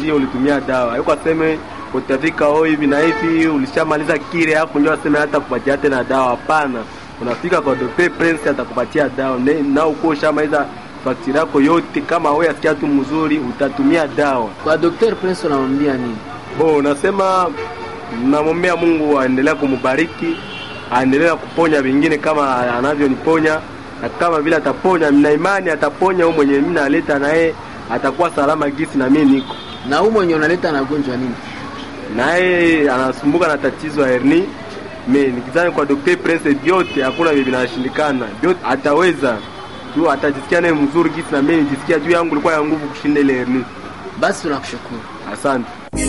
ndio ulitumia dawa. Haiko aseme utafika oh hivi na hivi ulishamaliza kile hapo ndio aseme hata kupatia tena dawa. Hapana, unafika kwa Dr. Prince atakupatia dawa Ne- na uko ushamaliza fakturi yako yote. Kama wewe asikia tu mzuri, utatumia dawa. Kwa Dr. Prince unamwambia nini? Bo, nasema namwombea Mungu aendelee kumbariki, aendelee kuponya vingine kama anavyoniponya, na kama vile ataponya, mna imani ataponya huyo mwenye mimi naleta na yeye atakuwa salama gisi na mimi niko Na huyu mwenye unaleta anagonjwa nini? na yeye anasumbuka na tatizo ya herni. Me nikizani kwa Dr. Prince vyote hakuna vile vinashindikana, vyote ataweza tu, atajisikia naye mzuri gisi na mimi nijisikia juu yangu ilikuwa ya nguvu kushinda ile herni. Basi tunakushukuru. Asante.